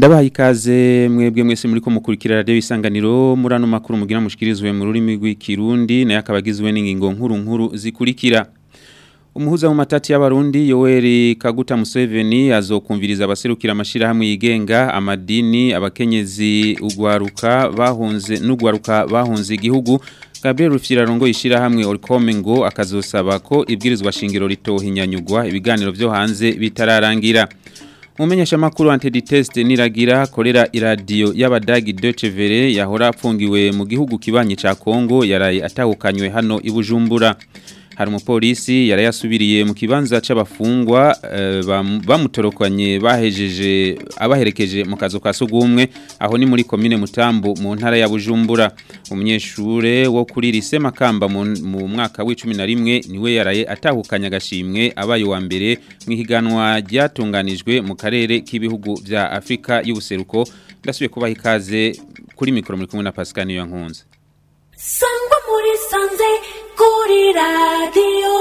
ndabahaye ikaze mwebwe mwese muri ko mukurikira radio isanganiro muri ano makuru mugira mushikirizwe mu rurimi rw'ikirundi naye akabagizwe n'ingingo nkuru nkuru zikurikira Umuhuza mu matati y'abarundi Yoweri Kaguta Museveni azokumviriza abaserukira amashirahamwe yigenga amadini abakenyezi ugwaruka bahunze n'ugwaruka bahunze igihugu Gabriel Rufyirarongo ishirahamwe Orcome ngo akazosaba ko ibwirizwa shingiro ritohinyanyugwa ibiganiro byo hanze bitararangira Mumenyesha makuru antiditest niragira korera iradio y'abadagi Deutsche Welle yahora apfungiwe mu gihugu kibanye ca Kongo yaraye atahukanywe hano ibujumbura hari umupolisi yarayasubiriye mu kibanza c'abafungwa uh, bamutorokanye bahejeje abaherekeje mu kazo ka sugumwe aho ni muri commune Mutambo mu ntara ya Bujumbura umunyeshure wo kuri lise Makamba mu, mu mwaka w'11 niwe yaraye atahukanya gashimwe abaye wa mbere mu higanwa ryatunganijwe mu karere k'ibihugu vya Afrika y'ubuseruko ndasubiye kubaha ikaze kuri mikoro muri kumwe na Pascal Nkunze sangwa muri sanze kuri radiyo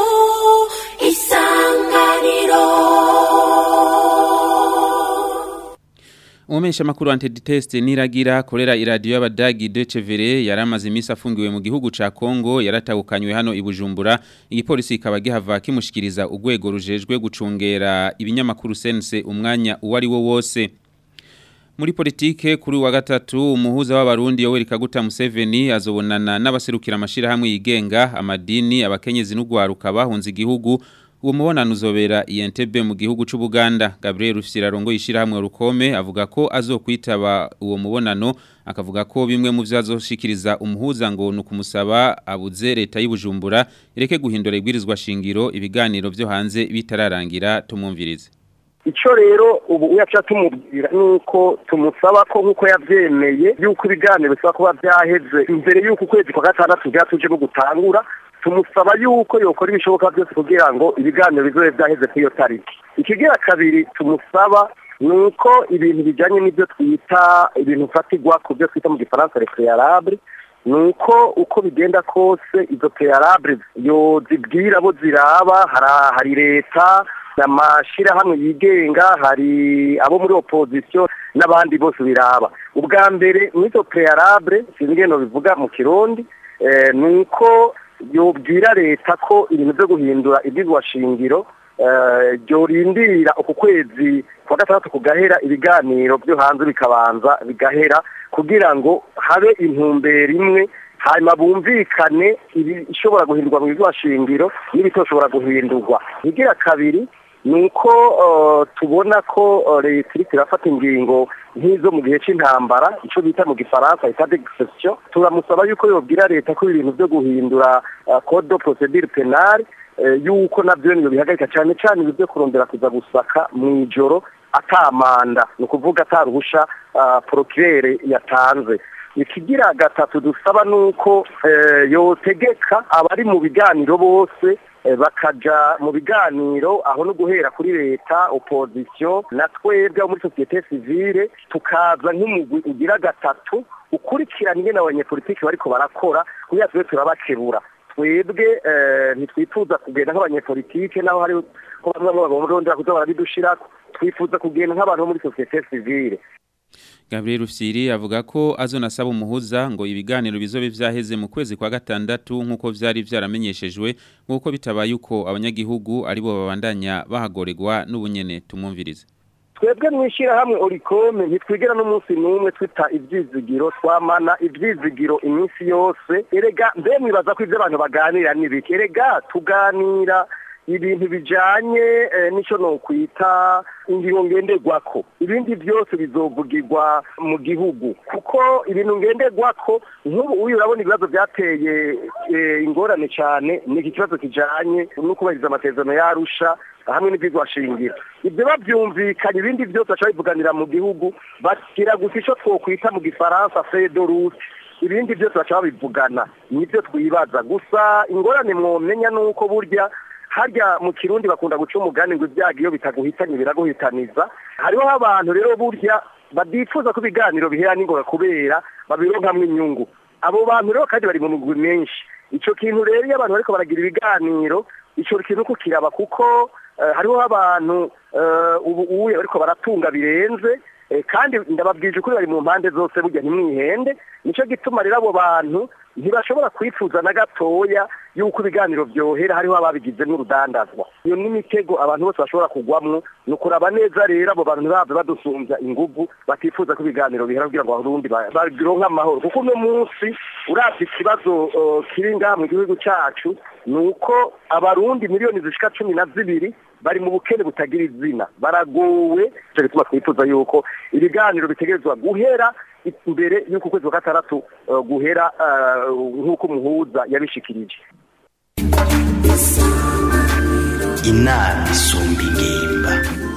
isanganiro Umesha makuru antiditest niragira korera iradiyo y'abadagi Deutsche Welle yaramaze imisi afungiwe mu gihugu ca Kongo yaratahukanywe hano ibujumbura igipolisi kikaba gihava kimushikiriza urwego rujejwe gucungera ibinyamakuru sense umwanya uwari wo wose muri politike kuri wa gatatu umuhuza w'abarundi Yoweri Kaguta Museveni azobonana n'abaserukira amashirahamwe yigenga amadini abakenyezi n'ugwaruka bahunze igihugu uwo mubonano uzobera INTB mu gihugu c'u Buganda Gabriel Rufyirarongo yishirahamwe rukome avuga ko azokwitaba uwo mubonano akavuga ko bimwe mu vyazoshikiriza umuhuza ngo nukumusaba abuze leta y'Ibujumbura ireke guhindura ibwirizwa shingiro ibiganiro vyo hanze bitararangira tumumvirize icyo rero ubu uyaca tumubwira nuko tumusaba ko nk'uko yabyemeye yuko ibiganiro bisaba kuba byaheze imbere y'uko ukwezi kwa gatandatu byatuje no gutangura tumusaba yuko yokora ibishoboka byose kugira ngo ibiganiro bizobe byaheze kuri iyo tariki ikigira kabiri tumusaba ni uko ibintu bijyanye n'ibyo twita ibintu fatigwa ku byo twita mu gifaransa recrearable ni uko uko bigenda kose izo peyarabure yo zibwira abo ziraba hari leta amashirahamwe yigenga hari abo muri opposition n'abandi bose biraba ubwa mbere mw'izo prealable sinigeno bivuga mu kirundi eh, nuko yobwira leta ko ibintu byo guhindura ibyigwa shingiro eh, ryorindirira uku kwezi kwa gatandatu kugahera ibiganiro byo hanze bikabanza bigahera kugira ngo habe intumbero imwe hanyuma bumvikane ibishobora guhindurwa mu bigo shingiro n'ibitoshobora guhindurwa igira kabiri nuko tubona ko leta iri irafata ingingo nk'izo mu gihe cy'intambara icyo bita mu gifaransa bita degisesiyo turamusaba yuko yobwira leta ko ibintu byo guhindura code de procedure penale yuko nabyo niyo bihagarika cyane cyane ibyo byo kurondera kuza gusaka mu ijoro atamanda ni ukuvuga ataruhusha porokirere yatanze ikigira gatatu dusaba nuko yotegeka abari mu biganiro bose bakaja mu biganiro aho no guhera kuri leta opposition na twebwe muri societe civile tukaza nk'umugwi ugira gatatu ukurikirana ingene abanyepolitiki bariko barakora kugira tube turabakebura twebwe ntitwifuza kugenda nk'abanyepolitike naho hari ko bamwe bagomba kuza barabidushirako twifuza kugenda nk'abantu bo muri societe civile Gabriel Rufsiri avuga ko azonasaba umuhuza ngo ibiganiro bizobe vyaheze mu kwezi kwa gatandatu nkuko vyari vyaramenyeshejwe nkuko bitabaye uko abanyagihugu aribo babandanya bahagoregwa n'ubunyene tumumvirize twebwe mwishira hamwe orikome ntitwigera n'umunsi n'umwe twita ivyizigiro twamana ivyizigiro iminsi yose erega mbe mwibaza ko ivyo abantu baganira n'ibiki erega tuganira ibintu bijanye n'icyo no kwita ingingo ngenderwako ibindi byose bizovugirwa mu gihugu kuko ibintu ngenderwako nk'ubu uyu urabona ibibazo byateye ingorane cyane ni iki kibazo kijanye no kubahiriza amasezerano yarusha hamwe n'ibyigwashingiro ibyo babyumvikanye ibindi byose baca bivuganira mu gihugu bashyira gusa icyo twokwita mu gifaransa fedorute ibindi byose baca babivugana nibyo twibaza gusa ingorane mwomenya ni uko burya harya mu kirundi bakunda guca umugani ngo ibyago iyo bitaguhitanye biraguhitaniza hariho abantu rero burya badifuza ko ibiganiro bihera n'ingoga kubera babironkamwo inyungu abo bantu rero kandi bari mu mugwi menshi icyo kintu rero iyo abantu bariko baragira ibiganiro icyo kintu kukiraba kuko hariho abantu ubu ubu bariko baratunga birenze Eh, kandi ndababwije ukuri bari mu mpande zose burya ntimwihende nicyo gituma rero abo bantu ntibashobora kwifuza na gatoya yuko ibiganiro byohera hariho ababigize n'urudandazwa iyo ni imitego abantu bose bashobora kugwamwo ni ukuraba neza rero abo bantu ntibave badusumbya inguvu batifuza ko ibiganiro bihera kugira ngo abarundi ba- bagironke amahoro kuko uno munsi uravye ikibazo eh, kiri ngaha mu gihugu cacu ni uko abarundi miliyoni zishika cumi na zibiri bari mu bukene butagira izina baragowe icyo gituma twifuza yuko ibiganiro bitegerezwa guhera imbere y'uko ukwezi kwa gatandatu eh, guhera eh, nk'uko umuhuza yabishikirije inama isumba ingimba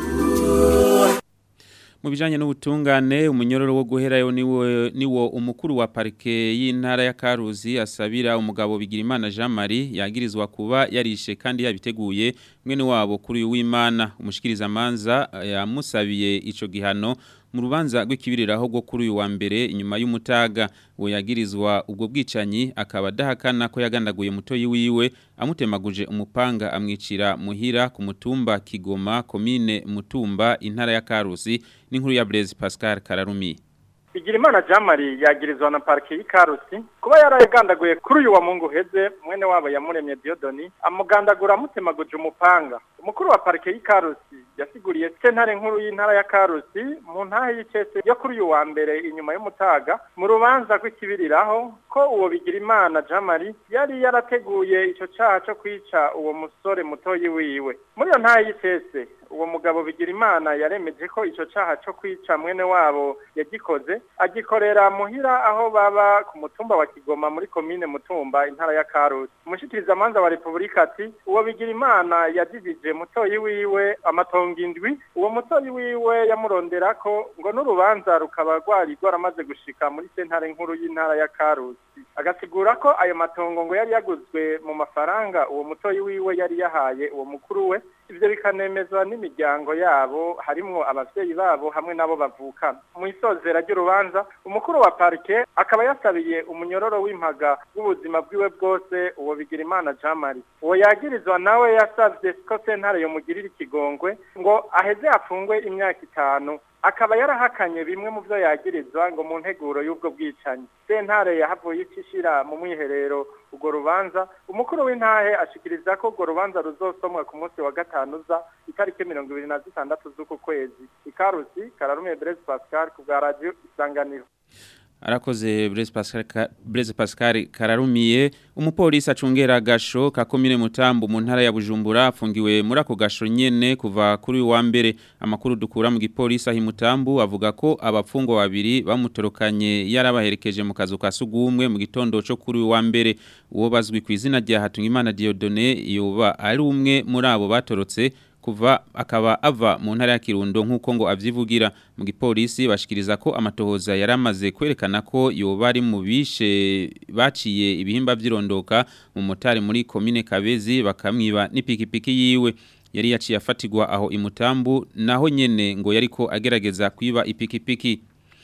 mu bijanye n'ubutungane umunyororo wo guherayo niwo niwo umukuru wa parike y'intara ya Karuzi asabira umugabo Bigirimana Jean Marie yagirizwa kuba yarishe kandi yabiteguye mwene wabo kuri uyu w'Imana umushikiriza manza yamusabiye ico gihano mu rubanza rw'ikibiriraho rwo kuri uyu wa mbere inyuma y'umutaga we yagirizwa ubwo bwicanyi akaba adahakana ko yagandaguye mutoyi wiwe amutemaguje umupanga amwicira muhira ku mutumba Kigoma komine Mutumba intara ya Karusi n'inkuru ya Blaise Pascal Kararumi Bigirimana Jean Marie yagirizwa na parike y'Ikarusi kuba yaragandaguye kuri uyu wa Mungu uheze mwene wabo yamuremye Diodoni amugandagura amutemaguje umupanga umukuru wa parike y'Ikarusi yasiguriye sentare nkuru y'intara ya Karusi mu ntahe y'icese yo kuri uyu wa mbere inyuma y'umutaga mu rubanza rw'ikibiriraho ko uwo Bigirimana Jean Marie yari yarateguye ico caha co kwica uwo musore mutoyi wiwe muri iyo ntahe y'icese uwo mugabo Bigirimana yaremeje ko ico caha co kwica mwene wabo yagikoze agikorera muhira aho baba ku mutumba wa Kigoma muri komine Mutumba intara ya Karusi umushikiriza manza wa Republika ati uwo Bigirimana yajijije mutoyi wiwe amatongo indwi uwo mutoyi wiwe yamuronderako ngo n'urubanza rukaba rwari rwaramaze gushika muri sentare nkuru y'intara ya Karusi agasigura ko ayo matongo ngo yari yaguzwe mu mafaranga uwo mutoyi wiwe yari yahaye uwo mukuru we ivyo bikanemezwa n'imiryango yabo harimwo abavyeyi babo hamwe nabo bavukana mu isozera ry'urubanza umukuru wa parike akaba yasabiye umunyororo w'impaga w'ubuzima bwiwe bwose uwo Bigirimana Jean Marie uwo yagirizwa nawe yasavye ko sentare yomugirira ikigongwe ngo aheze afungwe imyaka itanu akaba yarahakanye bimwe mu byo yagirizwa ngo mu nteguro y'ubwo bwicanyi sentare yahavuye icishira mu mwiherero urwo rubanza umukuru w'intahe ashikiriza ko urwo rubanza ruzosomwa ku munsi wa gatanu za itariki mirongo ibiri na zitandatu z'uku kwezi ikarusi kararume Blaise Pascal ku bwa radio isanganiro Arakoze Blaise Pascal, Ka- Blaise Pascal kararumiye umupolisi acungera gasho ka komine Mutambu mu ntara ya Bujumbura afungiwe muri ako gasho nyene kuva kuri uyu wa mbere amakuru dukura mu gipolisi ahi Mutambu avuga ko abapfungwa babiri bamutorokanye yarabaherekeje mu kazu ka sugumwe mu gitondo cyo kuri uyu wa mbere uwo bazwi ku izina rya Hatungimana Dieudonné yoba ari umwe muri abo batorotse kuva akaba ava mu ntara ya Kirundo nkuko ngo avyivugira mu gipolisi bashikiriza ko amatohoza yaramaze kwerekana ko yoba ari mu bishe baciye ibihimba vyirondoka mu motari muri komine Kabezi bakamwiba n'ipikipiki yiwe yari yaciye afatigwa aho imutambu naho nyene ngo yariko agerageza kwiba ipikipiki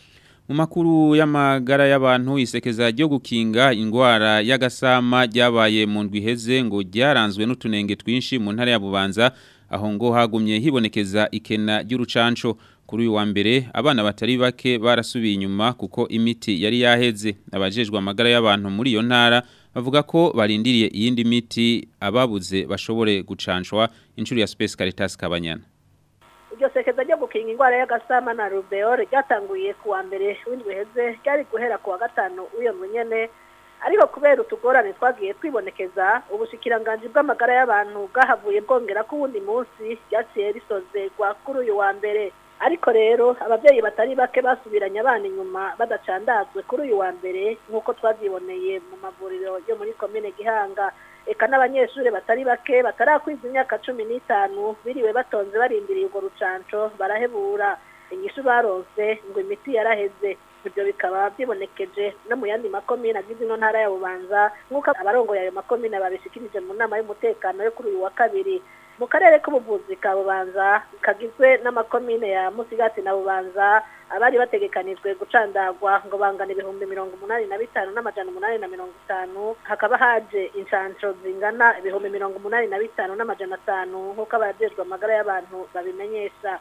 mu makuru y'amagara y'abantu isekeza ryo gukinga indwara y'agasama ryabaye mu ndwi iheze ngo ryaranzwe n'utunenge twinshi mu ntara ya Bubanza aho ngo hagumye hibonekeza ikena ry'urucanco kuri uyu wa mbere abana batari bake barasubiye inyuma kuko imiti yari yaheze abajejwe amagara y'abantu muri iyo ntara bavuga ko barindiriye iyindi miti ababuze bashobore gucanshwa inshuro ya Space Caritas Kabanyana iryo sekeza ryo gukinga indwara y'agasama na rubeole ryatanguye ku wa mbere w'indwi heze ryari guhera ku wa gatanu w'iyo nyene ariko kubera utugorane twagiye twibonekeza ubushikiranganji bw'amagara y'abantu bwahavuye bwongera ko uwundi munsi ryaciye risozerwa kuri uyu wa mbere ariko rero ababyeyi batari bake basubiranye abana inyuma badacandazwe kuri uyu wa mbere nk'uko twabyiboneye mu mavuriro yo muri komine gihanga eka n'abanyeshuri batari bake batarakwiza imyaka cumi n'itanu biriwe batonze barindiriye urwo rucanco barahebura inyishu baronse ngo imiti yaraheze ibyo bikaba byibonekeje no mu yandi makomine agize ino ntara ya bubanza nk'uko abarongoye ayo makomine babishikirije mu nama y'umutekano yo kuri uyu wa kabiri mu karere k'ubuvuzi ka bubanza kagizwe n'amakomine ya musigati na bubanza abari bategekanijwe gucandagwa ngo bangana ibihumbi mirongo umunani na bitanu n'amajana umunani na mirongo itanu hakaba haje inshansho zingana ibihumbi mirongo umunani na bitanu n'amajana atanu nk'uko abajejwe amagara y'abantu babimenyesha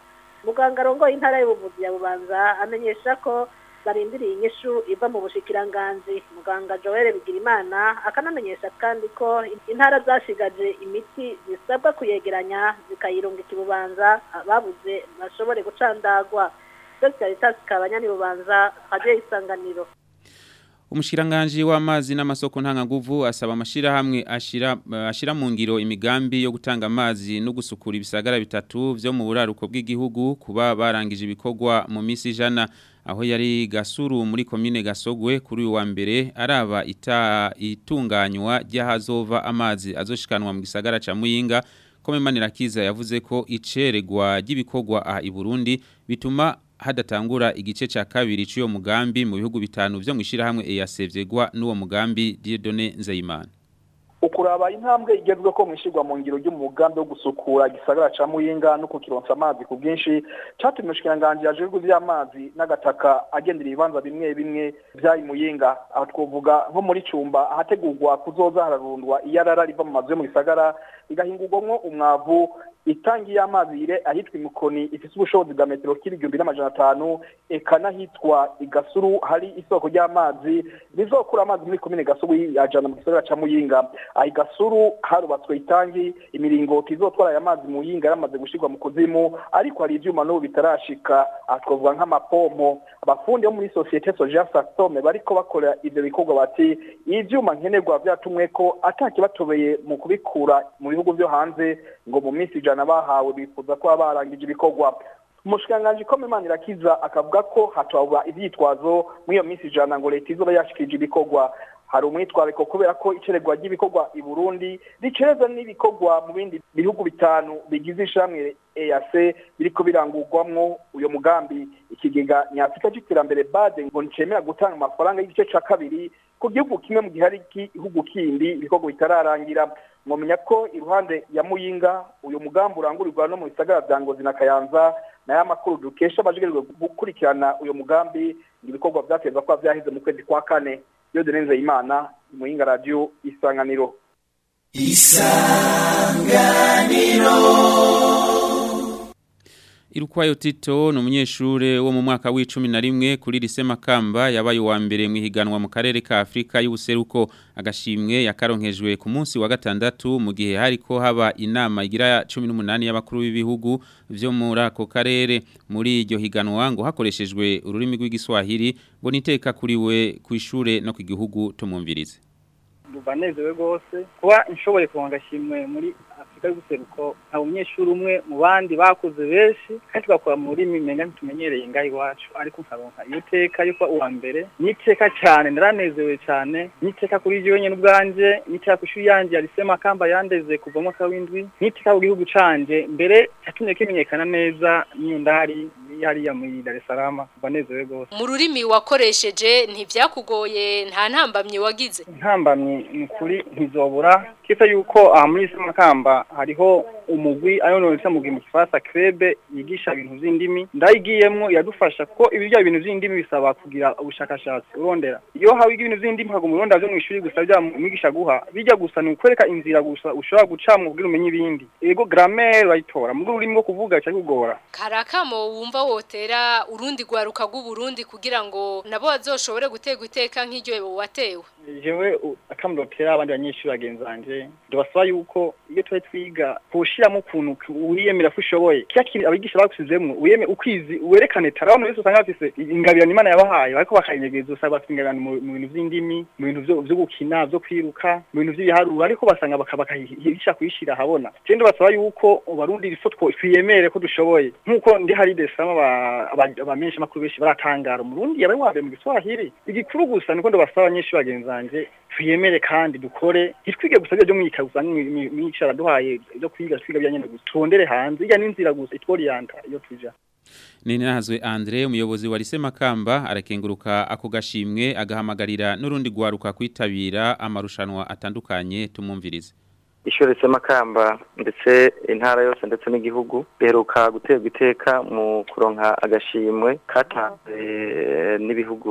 muganga arongoye intara y'ubuvuzi ya bubanza amenyesha ko barindiriye inyishu iva mu bushikiranganzi muganga joel bigirimana akanamenyesha kandi ko intara zashigaje imiti zisabwa kuyegeranya zikayirungika ibubanza ababuze bashobore gucandagwa dr ritas kabanyani bubanza haje isanganiro Umushikiranganji w'amazi n'amasoko ntangaguvu asaba amashirahamwe ashira ashira mu ngiro imigambi yo gutanga amazi no gusukura ibisagara bitatu vyo mu buraruko bw'igihugu kuba barangije ibikorwa mu misi ijana aho yari gasuru muri komine gasogwe kuri uyu wa mbere araba ita itunganywa ry'ahazova amazi azoshikanwa mu gisagara ca Muyinga Kome Manirakiza yavuze ko iceregwa ry'ibikorwa aha i Burundi bituma hadatangura igice ca kabiri cy'uyo mugambi mu bihugu bitanu vyo mwishira hamwe EACVegwa n'uwo mugambi Dieudonné Nzeyimana ukuraba intambwe igezwe ko mwishirwa mu ngiro ry'umugambi wo gusukura igisagara ca Muyinga no kukironsa amazi ku bwinshi catumye ushikiranganje yajejwe vy'amazi n'agataka agendera ibibanza bimwe bimwe vyayi Muyinga aho twovuga nko muri cumba ahategurwa kuzoza hararundwa iyarara riva mu mazu yo mu gisagara igahingurwamwo umwavu itangi y'amazi ire ahitwa imukoni ifise ubushobozi bwa metero kiri igihumbi n'amajana atanu eka n'ahitwa igasuru hari isoko ry'amazi rizokura amazi muri komine gasuru yajana mu gisagara ca muyinga aha igasuru harubatswe itangi imiringoti izotwara aya mazi muyinga yamaze gushirwa mu kuzimu ariko hari ivyuma n'ubu bitarashika aha twavuga nk'amapompo abafundi bo muri sosiyete soja sasome bariko bakora ivyo bikorwa bati ivyuma nkenerwa vyatumwe ko atakibatobeye mu kubikura mu bihugu vyo hanze ngo mu minsi ijana bahawe bifuza ko barangije ibikorwa umushikiranganji ko Imana irakiza akavuga ko hatwaba ivyitwazo muri iyo minsi ijana ngo leta izoba yashikije ibikorwa hari umwitwariko kubera ko iceregwa ry'ibikorwa i Burundi ricereza n'ibikorwa mu bindi bihugu bitanu bigize ishamwe EAC biriko birangurwamwo uyo mugambi ikigega nyafrika c'iterambere bade ngo ncemera gutanga amafaranga y'igice ca kabiri ku gihugu kimwe mu gihe hari igihugu kindi ibikorwa bitararangira mwomenya ko iruhande ya muyinga uyu mugambi urangurirwa no mu bisagara vya ngozi na kayanza nayo amakuru dukesha abajejwe gukurikirana uyu mugambi ibikorwa vyatezwa kuba vyaheze mu kwezi kwa kane iyo denenze imana muyinga radio isanganiro Irukwayo Tito ni umunyeshure wo mu mwaka w'icumi na rimwe kuri lise Makamba yabaye uwa mbere mu ihiganwa mu karere ka Afrika y'ubuseruko agashimwe yakaronkejwe ku munsi wa gatandatu mu gihe hariko haba inama igira 18 y'abakuru b'ibihugu vyo muri ako karere muri iryo higanwa ngo hakoreshejwe ururimi rw'igiswahili ngo niteka kuri we ku ishure no ku gihugu tumumvirize banezewe rwose kuba inshoboye kuronka agashimwe muri afurika y'ubuseruko nta umunyeshuri umwe mu bandi bakoze benshi kandi tugakora mu rurimi menga ntitumenyereye ngaho iwacu ariko nkaronka iyo teka yo kuba uwa mbere n'iteka cyane naranezewe cyane n'iteka kuri ryo nyine ubwanje n'iteka ku ishuri yanjye yarise makamba yandeze kuva mu mwaka w'indwi n'iteka ku gihugu canje mbere yatumye kimenyekana neza n'iyo ndahari hariya muri Dar es Salaam banezewe rwose mu rurimi wakoresheje ntibyakugoye nta ntambamye wagize intambamye ni ukuri ntizobura kisa yuko aha muri Samakamba hariho umugwi ayo nonese mu mu Kifaransa krebe yigisha ibintu vy'indimi ndayigiyemwo yadufasha ko ibirya ibintu vy'indimi bisaba kugira ubushakashatsi urondera iyo hawe ibintu vy'indimi hago muronda vyo mu ishuri gusa bya mwigisha guha bijya gusa ni ukwereka inzira gusa ushobora gucamwa kugira umenye ibindi yego grammaire bayitora mu rurimi rwo kuvuga cyangwa kugora karakamo wumva wotera urundi gwaruka rw'uburundi kugira ngo nabo bazoshobore gutegwa iteka nk'iryo watewe jewe akamurotera abandi banyeshuri bagenzanje ndabasaba yuko iyo tuba twiga kushiramo ukuntu wiyemera ko ushoboye kiya kintu abigisha bagusizemwo uyeme ukwizi werekane tara abantu bose usanga bafise ingabirano imana yabahaye bariko bakayinyegeza usanga bafite ingabirano mu bintu vy'indimi mu bintu vyo gukina vyo kwiruka mu bintu vy'ibiharuro ariko basanga bakahisha kuyishira habona je ndabasaba yuko barundi rifo twiyemere ko dushoboye nkuko ndi hari desama abamenyesha makuru benshi baratangara umurundi yabaye wa mbere mu giswahili igikuru gusa niko ndabasaba abanyeshuri bagenzanje twiyemere kandi dukore ntitwige gusa byo mwika gusa mwicara duhaye byo kwiga twiga byanyene gusa tondere hanze ijya n'inzira gusa itworiyanta iyo tuja Ninahazwe Andre umuyobozi wa Lise Makamba arakenguruka ako gashimwe agahamagarira n'urundi gwaruka kwitabira amarushanwa atandukanye tumumvirize ishuri Makamba ndetse intara yose ndetse n'igihugu beruka guterwa iteka mu kuronka agashimwe katanze n'ibihugu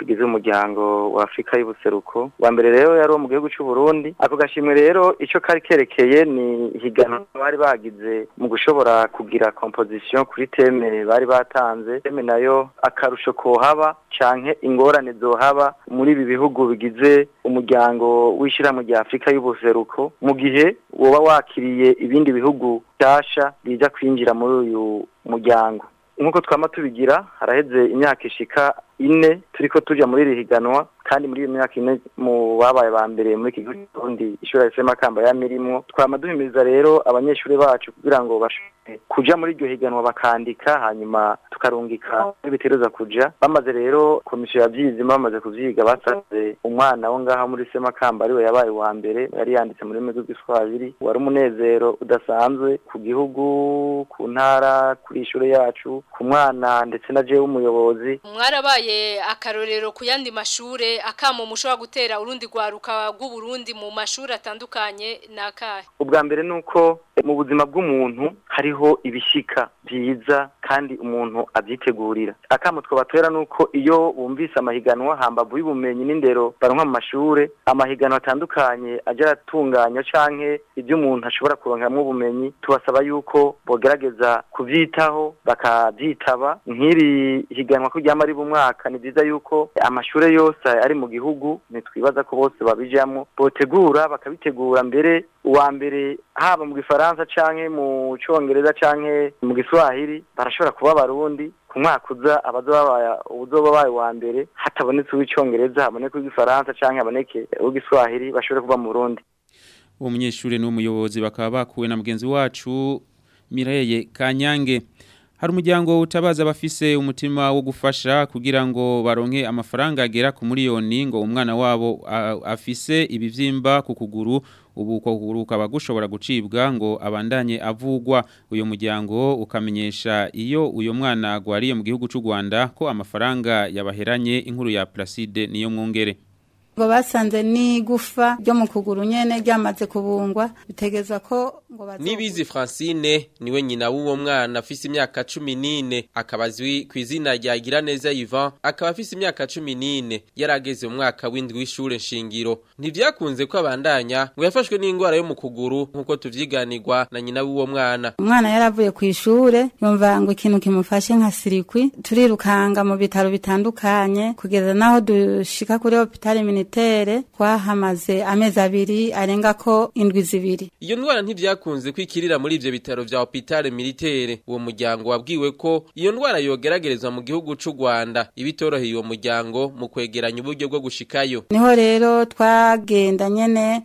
tugize umuryango wa Afrika y'ubuseruko wa mbere rero yari uwo mu gihugu cy'u Burundi ako gashimwe rero ico kari kerekeye ni higanwa bari bagize mu gushobora kugira composition kuri teme bari batanze teme nayo akarusho kohaba canke ingorane zohaba muri ibi bihugu bigize umuryango w'ishirahamwe rya Afrika y'ubuseruko mu gihe woba wakiriye ibindi bihugu byasha biza kwinjira muri uyu muryango nk'uko twama tubigira haraheze imyaka ishika ine turiko tuja muri iri higanwa kandi muri iyo myaka ine mu babaye ba mbere muri iki gihugu cy'uburundi ishuri rifite amakamba yamirimwo twama duhimiriza rero abanyeshuri bacu kugira ngo bashobore kuja muri iryo higanwa bakandika hanyuma tukarungika n'ibiteruza kuja bamaze rero komisiyo yavyize bamaze kuvyiga basanze umwana wo ngaha muri semakamba ariwe yabaye uwa mbere yari yanditse mu rurimi rw'igiswahili wari umunezero udasanzwe ku gihugu ku ntara kuri ishure yacu ku mwana ndetse na jewe umuyobozi mwarabaye akarorero ku yandi mashure akamo mushobora gutera urundi rwaruka rw'uburundi mu mashuri atandukanye nakahe ubwa mbere ni uko mu buzima bw'umuntu hariho ibishika byiza kandi umuntu abyitegurira akamo twabatera ni uko iyo bumvise amahiganwa hambavu y'ubumenyi n'indero baronka mu mashure amahiganwa atandukanye ajya aratunganya canke ibyo umuntu ashobora kuronkamwo ubumenyi tubasaba yuko bogerageza kuvyitaho bakavyitaba nk'iri higanwa ko ryama ari mwaka ni byiza yuko amashure yose ari mu gihugu ntitwibaza ko bose babijamwo botegura bakabitegura mbere uwa mbere haba mu gifaransa canke mu congereza canke mu giswahili barashobora kuba abarundi ku mwaka uza abazoba uzoba baye wa mbere hatabonetse uw'icongereza haboneke uw'igifaransa canke haboneke uw'igiswahili bashobore kuba mu Burundi uwo munyeshuri n'umuyobozi bakaba bakuwe na mugenzi wacu Mireye Kanyange hari umuryango utabaza abafise umutima wo gufasha kugira ngo baronke amafaranga agera ku miliyoni ngo umwana wabo afise ibivyimba ku kuguru ubu ko kuguru ukaba gushobora gucibwa ngo abandanye avugwa uyo muryango ukamenyesha iyo uyo mwana agwariye mu gihugu cy'u Rwanda ko amafaranga yabaheranye inkuru ya Placide niyo mwongere ngo basanze n'igufa ryo mu kuguru nyene ryamaze kubungwa bitegeza ko ngo Nibizi Francine niwe nyina w'uwo mwana afise imyaka 14 akaba azwi ku izina rya Giraneza Ivan akaba afise imyaka 14 yarageze mu mwaka w'indwi w'ishure nshingiro ntivyakunze ko abandanya ngo yafashwe n'ingwara yo mu kuguru nkuko tuvyiganirwa na nyina w'uwo mwana umwana yaravuye ku ishure yumva ngo ikintu kimufashe nka sirikwi turirukanga mu bitaro bitandukanye kugeza naho dushika kuri hopitali militaire twahamaze amezi abiri arenga ko indwi zibiri iyo ndwara ntivyakunze kwikirira muri ivyo bitaro vya hopitale militaire uwo muryango wabwiwe ko iyo ndwara yogeragerezwa mu gihugu c'u Rwanda ibitoroheye uwo muryango mu kwegeranya uburyo bwo gushikayo niho rero twagenda nyene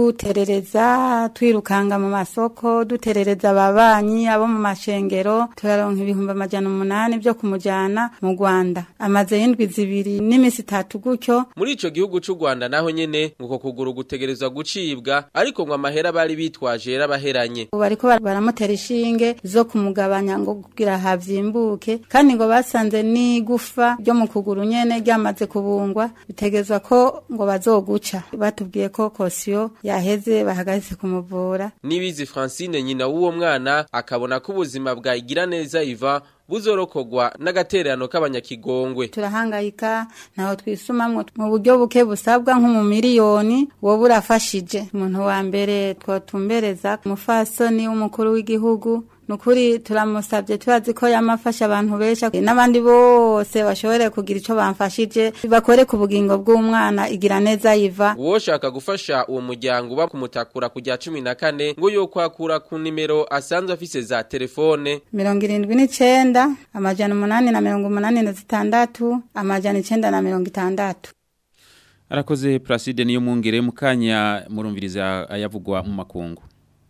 tuterereza twirukanga mu masoko duterereza ababanyi abo mu mashengero turaronka ibihumbi amajana umunani vyo kumujana mu Rwanda amaze y'indwi zibiri n'imisi itatu gutyo muri ico gihugu c'u Rwanda naho nyene nguko kuguru gutegerezwa gucibwa ariko ngo amahera bari bitwaje yarabaheranye ubu bariko baramutera ishinge zo kumugabanya ngo kugira havyimbuke kandi ngo basanze n'igufa ryo mu kuguru nyene ryamaze kubungwa bitegezwa ko ngo bazoguca batubwiye ko kosiyo yaheze bahagaze kumuvura nibizi Francine nyina w'uwo mwana akabona ko ubuzima bwa Igiraneza Iva buzorokogwa n'agatererano k'abanyakigongwe turahangayika ntaho twisumamwo mu buryo buke busabwa nko mu miliyoni wowe urafashije umuntu wa mbere twotumbereza umufasoni w'umukuru w'igihugu nukuri turamusabye turazi ko yamafasha abantu besha n'abandi bose bashobore kugira ico bamfashije bakore ku bugingo bw'umwana igira neza yiva uwoshaka gufasha uwo muryango uba kumutakura kujya cumi na kane ngo yo kwakura ku nimero asanzwe afise za telefone mirongo irindwi n'icenda amajana umunani na mirongo umunani na zitandatu amajana icenda na mirongo itandatu arakoze Placide niyo mwongere mu kanya murumviriza ayavugwa mu makungu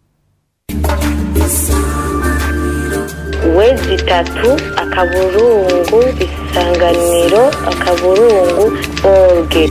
wezi itatu akaburungu isanganiro akaburungu orge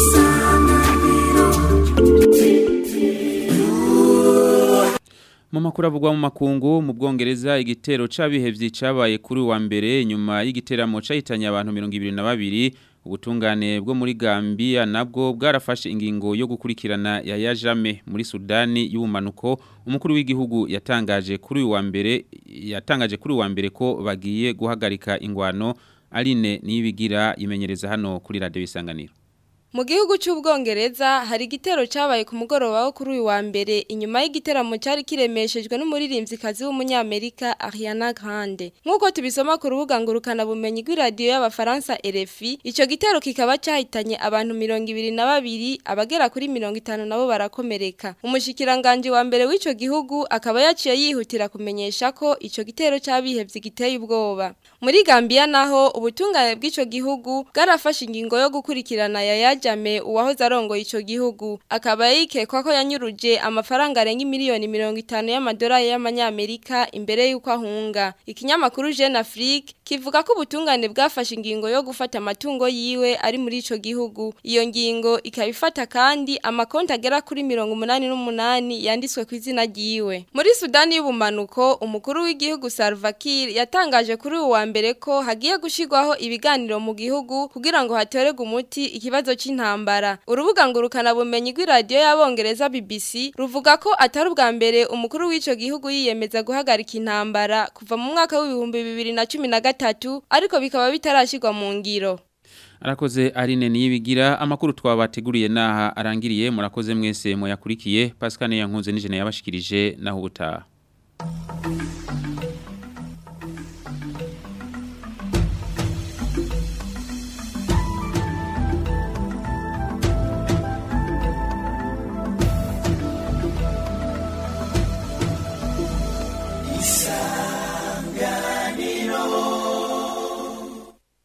mu makuru avugwa mu makungu mu bwongereza igitero c'abihevye cabaye kuri wa mbere nyuma y'igiteramo cahitanye abantu 22 ubutungane bwo muri Gambia nabwo bwarafashe ingingo yo gukurikirana ya yajame muri Sudani y'ubumanuko umukuru w'igihugu yatangaje kuri wa mbere yatangaje kuri wa mbere ko bagiye guhagarika ingwano Aline niyibigira yimenyereza hano kuri radio isanganiro Mu gihugu cy'ubwongereza hari igitero cyabaye ku mugoroba wo kuri uyu wa mbere inyuma y'igiteramo cyari kiremeshejwe n'umuririmbyikazi w'umunyamerika Ariana Grande nk'uko tubisoma ku rubuga ngurukana bumenyi rw'iradiyo y'abafaransa RFI icyo gitero kikaba cyahitanye abantu mirongo ibiri na babiri abagera kuri mirongo itanu nabo barakomereka umushikiranganje wa mbere w'icyo gihugu akaba yaciye yihutira kumenyesha ko icyo gitero cy'abihevye giteye ubwoba muri Gambia naho ubutungane bw'icyo gihugu bwarafashe ingingo yo gukurikirana yaya Jame uwahoze arongoye ico gihugu akaba yikekwa ko yanyuruje amafaranga arenga miliyoni 50 y'amadolari y'amanyamerika imbere yuko ahunga ikinyamakuru Jeune Afrique kivuga ko ubutungane bwafashe ingingo yo gufata amatungo yiwe ari muri ico gihugu iyo ngingo ikabifata kandi amakonti agera kuri 88 yanditswe ku izina ryiwe muri Sudani y'ubumanuko umukuru w'igihugu Salva Kiir yatangaje kuri uwa mbere ko hagiye gushirwaho ibiganiro mu gihugu kugira ngo hatorerwe umuti ikibazo c'intambara urubuga ngurukana bumenyi rw'iradiyo y'abongereza BBC ruvuga ko atari ubwa mbere umukuru w'ico gihugu yiyemeza guhagarika intambara kuva mu mwaka w'ibihumbi bibiri na cumi na gatatu ariko bikaba bitarashirwa mu ngiro Arakoze Aline niyibigira amakuru twabateguriye naha arangiriye murakoze mwese moyakurikiye Pascal Yankunze n'ijene yabashikirije naho ubutaha